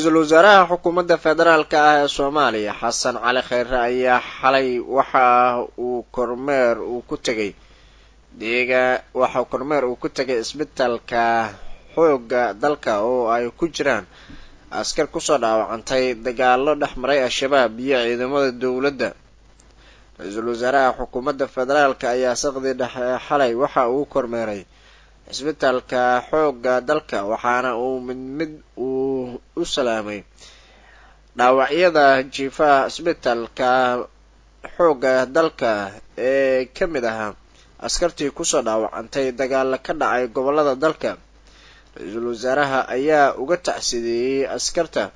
ra-iisul wasaaraha xukuumadda federaalka ah ee soomaaliya xasan cali khayre ayaa xalay waxa uu kormeer uu ku tegay deega waxa kormeer uu ku tegay isbitaalka xoogga dalka oo ay ku jiraan askar kusoo dhaawacantay dagaalo dhex maray al-shabaab iyo ciidamada dowladda ra-iisul wasaaraha xukuumadda federaalka ayaa saqdii dhexe xalay waxa uu kormeeray cisbitaalka xoogga dalka waxaana uu mid mid uu u salaamay dhaawacyada jiifaha cisbitaalka xoogga dalka ee ka mid ahaa askartii kusoo dhaawacantay dagaalo ka dhacay gobolada dalka ra-iisul wasaaraha ayaa uga tacsideeyey askarta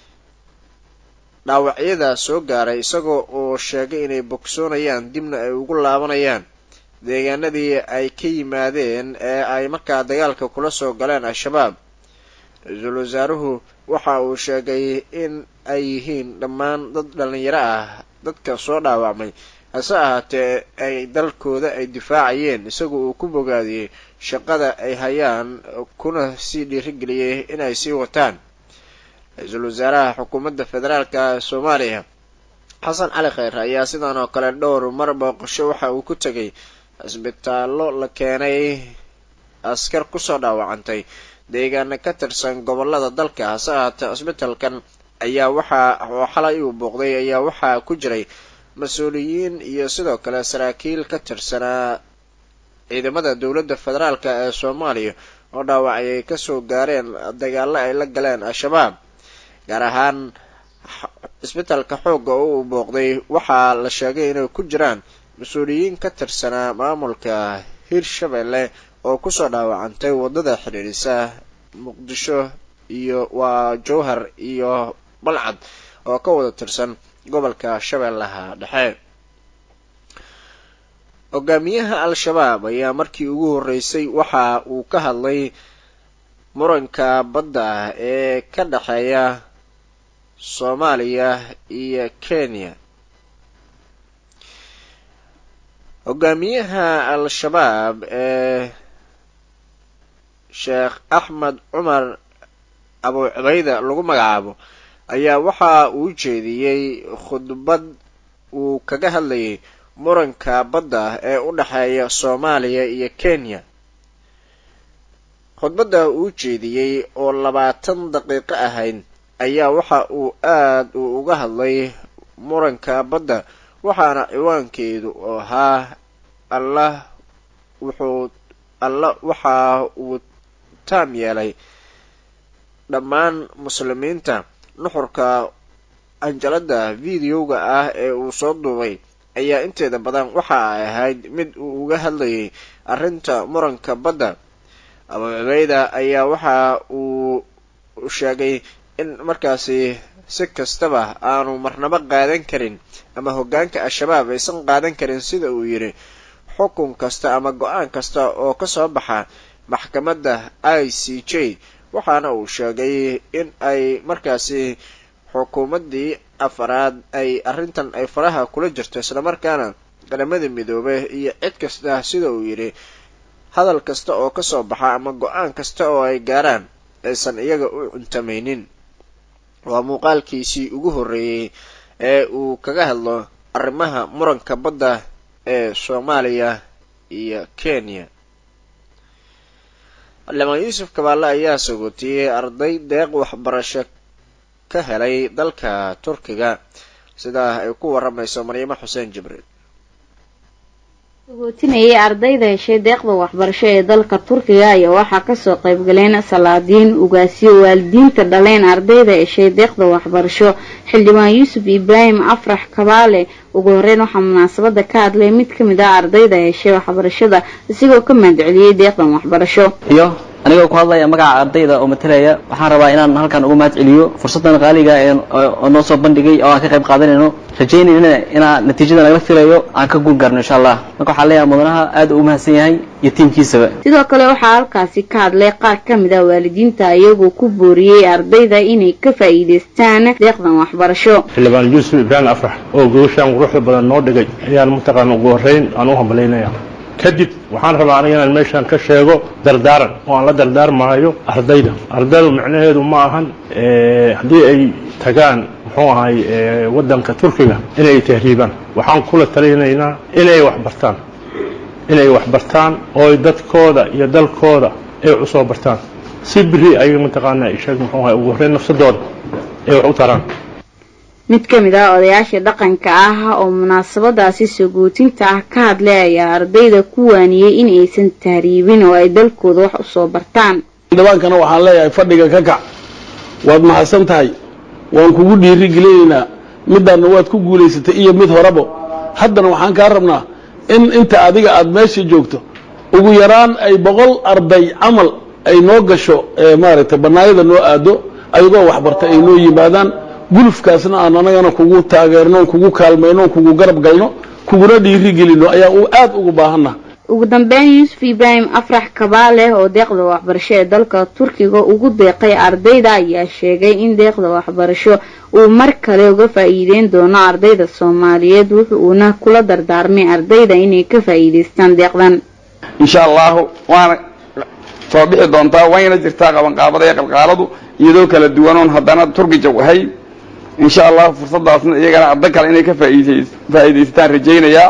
dhaawacyada soo gaaray isagoo oo sheegay inay bogsoonayaan dibna ay ugu laabanayaan deegaanadii ay ka yimaadeen ee ay markaa dagaalka kula soo galeen al-shabaab ra-iisul wasaaruhu waxa uu sheegay in ay yihiin dhammaan dad dhalinyaro ah dadka soo dhaawacmay hase ahaatee ay dalkooda ay difaacayeen isaga uu ku bogaadiyey shaqada ay hayaan kuna sii dhiirigeliyey inay sii wataan ra-iisul wasaaraha xukuumadda federaalka ee soomaaliya xasan cali khayre ayaa sidan oo kale dhowr mar booqasho waxa uu ku tegay cisbitaallo la keenay askar kusoo dhaawacantay deegaana ka tirsan gobolada dalka hase ahaatee cisbitaalkan ayaa waxaa oo xalay uu booqday ayaa waxaa ku jiray mas-uuliyiin iyo sidoo kale saraakiil ka tirsanaa ciidamada dowladda federaalk ee soomaaliya oo dhaawacayay kasoo gaareen dagaalo ay la galeen al-shabaab gaar ahaan cisbitaalka xoogga oo uu booqday waxaa la sheegay inay ku jiraan mas-uuliyiin ka tirsanaa maamulka hirshabelle oo kusoo dhaawacantay waddada xidhiidhisa muqdisho iyo waa jowhar iyo balcad oo ka wada tirsan gobolka shabeellaha dhexe hogaamiyaha al-shabaab ayaa markii ugu horreysay waxa uu ka hadlay muranka badda ee ka dhexeeya soomaaliya iyo kenya hogaamiyaha al-shabaab ee sheekh axmed cumar abu cubayda lagu magacaabo ayaa waxa uu jeediyey khudbad uu kaga hadlayay muranka badda ee u dhexeeya soomaaliya iyo kenya khudbadda uu jeediyey oo labaatan daqiiqo ahayd ayaa waxa uu aad uu uga hadlay muranka badda waxaana ciwaankeedu ahaa allah wuxuu alla waxa uu taam yeelay dhammaan muslimiinta nuxurka anjalada videoga ah ee uu soo duubay ayaa inteeda badan waxa ay ahayd mid uu uga hadlayay arrinta muranka badda abu cubeyda ayaa waxa uu sheegay in markaasi si kastaba aanu marnabo qaadan karin ama hoggaanka al-shabaab aysan qaadan karin sida uu yidhi xukun kasta ama go-aan kasta oo kasoo baxa maxkamadda i c j waxaana uu sheegay in ay markaasi xukuumaddii afaraad ay arrintan ay faraha kula jirto islamarkaana qaramada midoobe iyo cid kasta sida uu yidhi hadal kasta oo kasoo baxa ama go-aan kasta oo ay gaaraan aysan iyaga u cuntamaynin waa muuqaalkiisii ugu horreeyey ee uu kaga hadlo arrimaha muranka badda ee soomaaliya iyo kenya xildhibaan yuusuf kabaale ayaa sagootiyey arday deeq waxbarasho ka helay dalka turkiga sidaa ay ku waramayso maryamo xuseen jibriil sagootinayay ardayda heshay deeqda waxbarasho ee dalka turkiga ayaa waxaa kasoo qaybgaleen salaadiin ugaasiyo waalidiinta dhaleen ardayda heshay deeqda waxbarasho xildhibaan yuusuf ibraahim afrax kabaale ugu horeyn waxaa munaasabada ka hadlay mid kamid ah ardayda heshay waxbarashada isigoo ka mahadceliyey deeqdan waxbarasho iyo anigoo ku hadlaya magaca ardayda oo matalaya waxaan rabaa inaan halkan uga mahad celiyo fursadan qaaliga oo noo soo bandhigay oo aan ka qayb qaadanayno rajaynayna inaa natiijada nagala filayo aan ka guul gaarno insha allah marka waxaan leeyahay mudanaha aad uu umahadsan yahay iyo tiimkiisaba sidoo kale waxaa halkaasi ka hadlay qaar kamid ah waalidiinta iyagoo ku booriyey ardayda inay ka faa'iidaystaan deeqdan waxbarasho xildhibaan yuusuf ibraahim afrax oo gogoshaan quruxda badan noo dhigay ayaan mataqaana ugu horeyn aan u hambalaynayaa kadib waxaan rabaa aniga inaan meeshaan ka sheego dardaaran oo aan la dardaarmaayo ardayda ardaydu micnaheedu ma ahan haddii ay tagaan muxuu ahay waddanka turkiga inay tahriibaan waxaan kula talinaynaa inay wax bartaan inay wax bartaan oo dadkooda iyo dalkooda ay wax u soo bartaan si biri ayaga mataqaanaa isheeg muxuu ahay ugu horreyn nafsadooda ay wax u taraan mid ka mid ah odayaasha dhaqanka ah oo munaasabadaasi soo guutinta ah ka hadlay ayaa ardayda ku waaniyey in aysan tahriibin oo ay dalkooda wax usoo bartaan dhawaankana waxaan leeyahay fadhiga ka kac waad mahadsan tahay waan kugu dhiiri gelinaynaa midaadna waad ku guulaysatay iyo mid horebo haddana waxaan kaa rabnaa in inta adiga aada meesha joogto ugu yaraan ay boqol arday camal ay noo gasho maaragtay bannaayada noo aado ayagoo waxbarta ay noo yimaadaan gulufkaasna aan anagana kugu taageerno kugu kaalmayno kugu garab galno kuguna dhiiri gelino ayaa u aada ugu baahanna ugu dambeyn yuusuf ibraahim afrax kabaale oo deeqda waxbarasho ee dalka turkiga ugu deeqay ardayda ayaa sheegay in deeqda waxbarasho uu mar kale uga faa'iideyn doono ardayda soomaaliyeed wuxuuna kula dardaarmay ardayda inay ka faa'iidaystaan deeqdan insha allahu waana soo bixi doontaa wayna jirtaa qabanqaabada ee qalqaaladu iyadoo kala duwanoon haddana turkija ahay insha allahu fursadaasna iyagana arday kale inay ka faa'iidaysataan rajaynayaa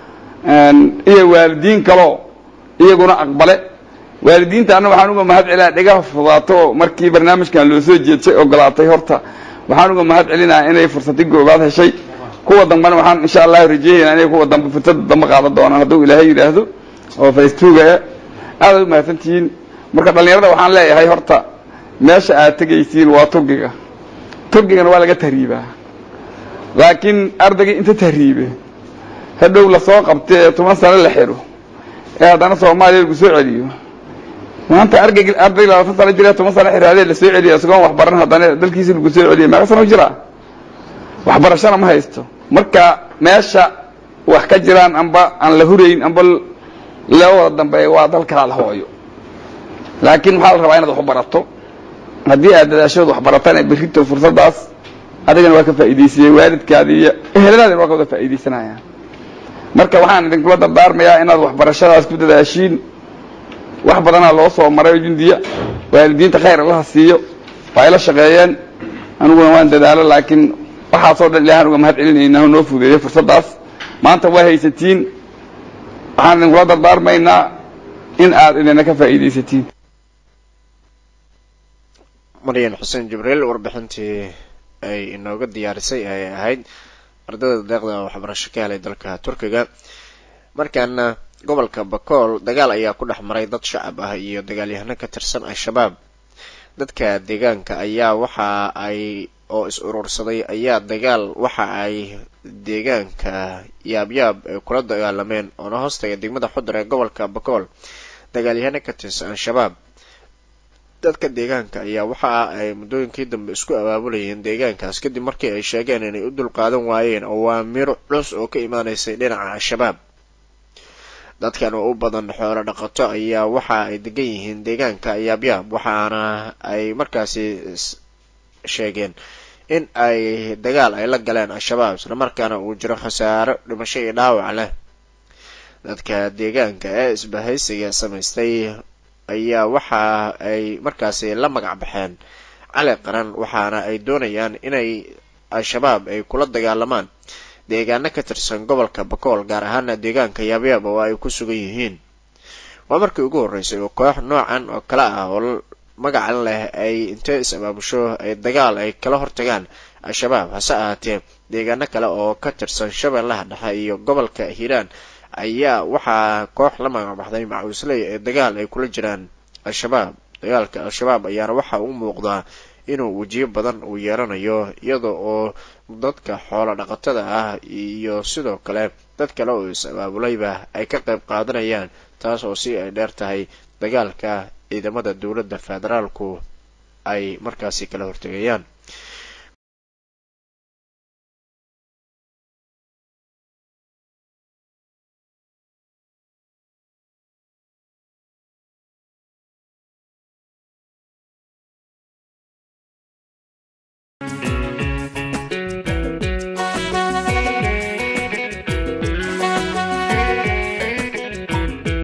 iyo waalidiin kaloo iyaguna aqbale waalidiintaana waxaan uga mahad celina dhigaha fudaato oo markii barnaamijkan loo soo jeedsay ogolaatay horta waxaan uga mahad celinayaa inay fursadi goobaad heshay kuwa dambena waxaan insha allahu rajaynaynaa inay kuwa dambe fursada dambe qaadan doonaan hadduu ilaahay yidhaahdo oo facebooka aadaad u mahadsantihiin marka dhallinyarada waxaan leeyahay horta meesha aad tegaysiin waa turkiga turkigana waa laga tahriibaa laakiin ardaygii inta tahriibe hadhow lasoo qabta ee toban sano la xidho ee haddana soomaaliya lagu soo celiyo maanta argay arday labaatan sano jira toban sano xiraadee lasoo celiya isagoon waxbaran haddana dalkiisa lagu soo celiya meeqa sano jiraa waxbarashana ma haysto marka meesha wax ka jiraan amba aan la hurayn amba loo wada dambeeya waa dalkaa la hooyo laakiin maxaa la rabaa inaad wax barato haddii aad dadaashood wax barataan ee berrito fursadaas adigana waa ka faa'iidaysiyey waalidkaadi iyo eheladaadina waa ka wada faa'iidaysanayaan marka waxaan idinkula dardaarmayaa inaad waxbarashadaas ku dadaashiin wax badanaa loo soo maray jundiya waalidiinta khayr allaha siiyo waa ila shaqeeyeen aniguna waan dadaalo laakiin waxaasoo dhan ilahan uga mahad celinaynaa noo fudeeyey fursaddaas maanta waa haysatiin waxaan idinkula dardaarmaynaa in aad idina ka faa'iidaysatiin maryan xuseen jibriil warbixintii ay inooga diyaarisay ayay ahayd ardayda deeqda waxbarasho ka helay dalka turkiga markaana gobolka bakool dagaal ayaa ku dhex maray dad shacab ah iyo dagaalyahano ka tirsan al-shabaab dadka deegaanka ayaa waxa ay oo is urursaday ayaa dagaal waxa ay deegaanka yaabyaab ay kula dagaalameen oona hoostaga degmada xudar ee gobolka bakool dagaalyahano ka tirsan al-shabaab dadka deegaanka ayaa waxa ay muddooyinkii dambe isku abaabulayeen deegaankaas kadib markii ay sheegeen inay u dulqaadan waayeen awaamiro culus oo ka imaanaysay dhinaca al-shabaab dadkan oo u badan xoolo dhaqato ayaa waxa ay degan yihiin deegaanka yaabyaab waxaana ay markaasi sheegeen in ay dagaal ay la galeen al-shabaab islamarkaana uu jiro khasaaro dhimasho iyo dhaawac leh dadka deegaanka ee isbahaysiga samaystay ayaa waxa ay markaasi la magac baxeen cali qaran waxaana ay doonayaan inay al-shabaab ay kula dagaalamaan deegaano ka tirsan gobolka bakool gaar ahaana deegaanka yaabyaab oo ay ku sugan yihiin waa markii ugu horreysay oo koox noocan oo kale ah oo magacan leh ay intay is abaabusho ay dagaal ay kala hortagaan al-shabaab hase ahaatee deegaano kale oo ka tirsan shabeellaha dhexe iyo gobolka hiiraan ayaa waxaa koox la magacbaxday macuusley ee dagaal ay kula jiraan al-shabaab dagaalka al-shabaab ayaana waxa u muuqdaa inuu wejiyo badan uu yeelanayo iyada oo dadka xoolo dhaqatada ah iyo sidoo kale dad kale oo is abaabulayba ay ka qayb qaadanayaan taas oo si ay dheer tahay dagaalka ciidamada dowladda federaalku ay markaasi kala hortegayaan